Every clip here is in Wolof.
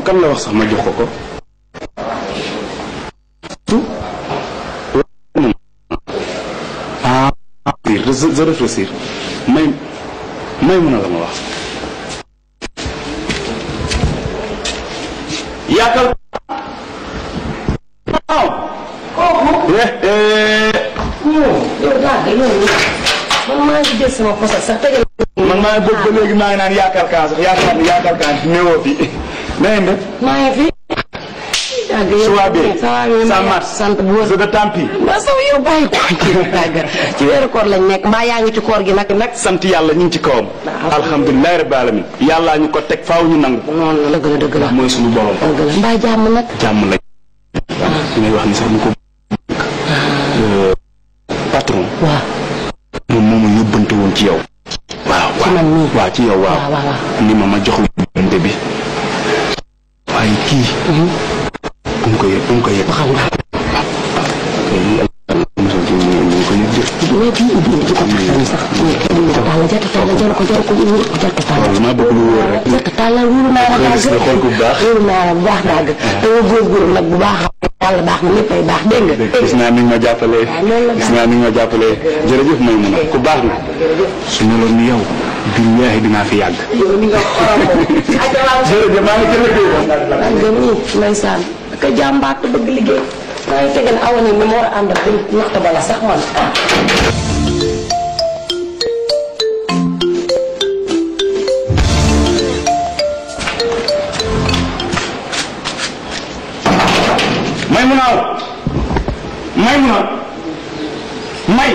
kan la wax sax ma jox ko ko ah je je réfléchir may may mun a la ma wax yaakaar waaw kooku yow daal de yow man maa ngi jël sama posa sax tegal man maa ngi bëgg ba léegi maa ngi naan yaakaar kaa sax yaakaar ni yaakaar kaa ni néewoo fi na ngeen def maa ngi fi dàgg yow Suwa bi ça va ça marche sant bu wër c'est de tant pis ba saw yow bàyyi ko ci dàgg ci weeru koor lañ nekk mbaa yaa ngi ci koor gi nag nag sant yàlla ñu ngi ci kawam alhamdulilah rabbil alamin yàllaa ñu ko teg faaw ñu nangu noonu la dëgg la dëgg la mooy suñu borom dëgg la mbaa jàmm nag jàmm lañ li ngay wax ni sax ñu ko patron waaw moom moo ma yóbbante woon ci yow waaw waaw man mii. waaw ci yow waaw waaw waaw waaw ni ma ma jox la yóbbante bi waaye kii bu mu ko yëg bu mu ko yëg waxal nga mosal ci ñu ñu ko yëg de mais kii ubbi na ci ko taxaw sax ubbi ko taal jàtt taal jaru ko jaru ko wóor jàtt taal waaw maa bëgg lu wóor rek jàtt taal la wóoru naa la Xaalis dàgg la xool ko bu baax. wóoru naa la bu baax dàgg te nga góorgóorlu nag bu baax yàlla baax na léppay baax dégg nga gis naa ni nga ma jàppalee loolu la gis naa ni nga ma jàppalee jërëjëf may mun a ku baax na su meloon ni yow billaahi dinaa fi yàgg yow ni nga xooloo jërëjëf maa ngi jërëjëf dàgg nii ndeysaan ka jàmbaat te bëgg liggéey maa ngi tegal awa ni mi ma war a àndal di naxta bala sax man may mun a may mun a may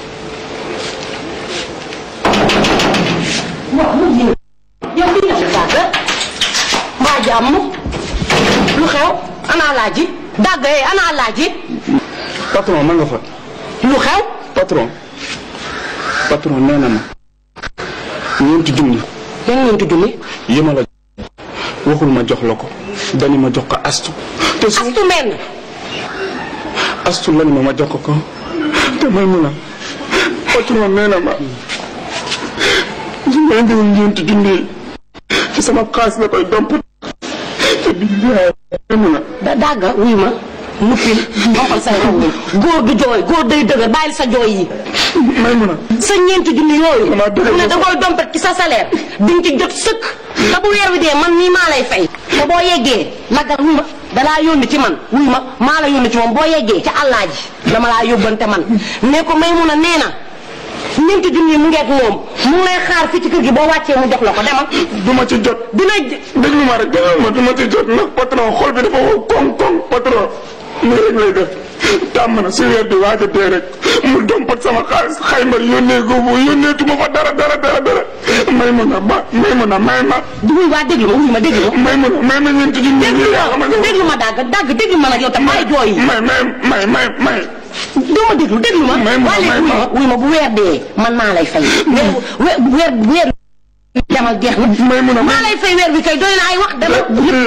waaw mu ji yow li nga def dàgg mbaa jàmm lu xew ana laaji dàgg eh ana laaji patron ma nga fa lu xew patron patron nee na ma ñeenti junni yan ñeenti junni yi ma la waxul ma jox la ko dani ma jox ko astu te su astu meen astu la ni ma ma jox ko ko te may mun a patron nee na ma su ma indiwul ñeenti junni yi ci sama xaalis la koy domp te billahi may mun a da dàgga wuy ma nuppil boppal say rongoñ góor du jooy góor day dëgër bàyyil sa jooy yi may mun a sa ñeenti junni yooyu Damaa dëgër mu ne da koy dompet ci sa salaire di nga ci jot sëkk te bu weer wi dee man nii maa lay fay te boo yeggee naggal wuy ma dalaa yónni ci man wuy ma maa la yónni ci moom boo yeggee ca àllaaji dama laa yóbbante man ne ko may mun a nee na ñeenti junni mu ngeeg moom mu ngi lay xaar fii ci kër gi boo wàccee mu jox la ko demal du ma ci jot dina déglu ma rek déglu ma du ma ci jot ndax patron xol bi dafa wow koŋ koŋ patron nii rek lay def tàmm na su weer bi waaj a dee rek mu dompat sama xaalis xayma yónnee ko bu yónneetuma fa dara dara dara dara may mun a ba may mun a may ma wuy waa déglu ma wuy ma déglu ma may mun a may ma ñeenti junni déglu yi yaa ma xamante ne déglu ma dàgg dàgg déglu ma nag yow tam bàyyi jooy yi may may may may may doo ma déglu déglu ma May ma, waa léegi may wuy ma. ma wuy ma bu weer dee man maa lay fay weer weer weer demal jeex na may mun a maa lay fay weer bi kay doy na ay wax demal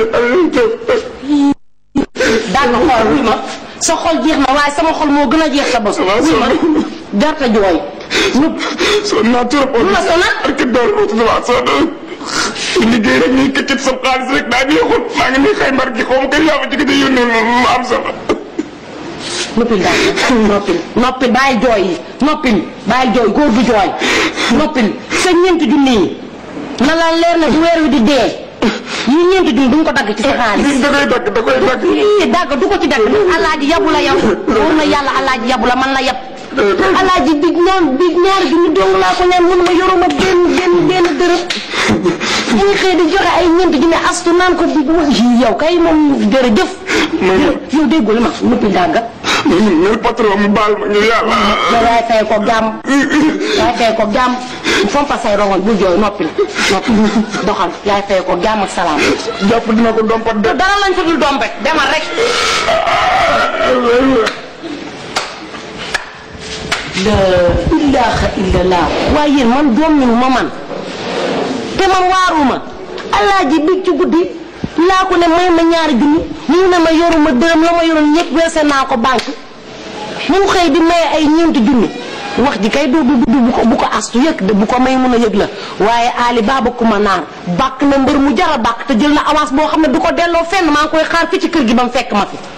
daal ma xool wuy ma sa xol jeex na waaye sama xol moo gën a jeex sa bos Waaw, wuy ma sonn. jarta jooy ñu sonn naa trop lu la sonal ak door waa sonn liggéey rek ñuy këccit sa xaalis rek daa neexul maa ngi nii xaymar gi xaw ma kay yaa ma ci gën a yónnee lu am solo noppil daal noppil noppil bàyyi jooy yi noppil bàyyi jooy góor du jooy noppil sa ñeenti junni yi na la leer ne bu weer wi di dee yi ñeenti junni duñ ko dagg ci sa xaalis da koy dagg da koy dagg ii dagg du ko ci dagg alaaji yabu la yow wóor na yàlla alaaji yabu la man la yab alaaji bi ñoom bi ñaari junni dong laa ko ñaan mun ma yoruma benn benn benn dërëm ñu ngi xëy di joxe ay ñeenti junni astu naan ko bi yii yow kay moom jërëjëf yow déggul ma noppi dàgg mel patron mu baal ma ngir yàlla yow yaay fay ko jàmm yaay fay ko jàmm fompa say rongoñ bu jooy noppi noppi doxal yaay fay ko jàmm ak salaam jàpp dina ko dompat de dara lañ fa dul dompet demal rek la ilaha illallah waaye yéen man doom ñu ma man te man waaruma alaaji bi ci guddi laa ko ne may ma ñaari junni mu ne ma yoruma dërëm la ma yoroon ñëpp weese naa ko banque mu xëy di maye ay ñeenti junni wax ji kay du du du bu ko bu ko astu yëg de bu ko may mun a yëg la waaye Ali Baba Kuma naar bàkk na mbër mu jara bàkk te jël na avance boo xam ne du ko delloo fenn maa ngi koy xaar fi ci kër gi ba mu fekk ma fi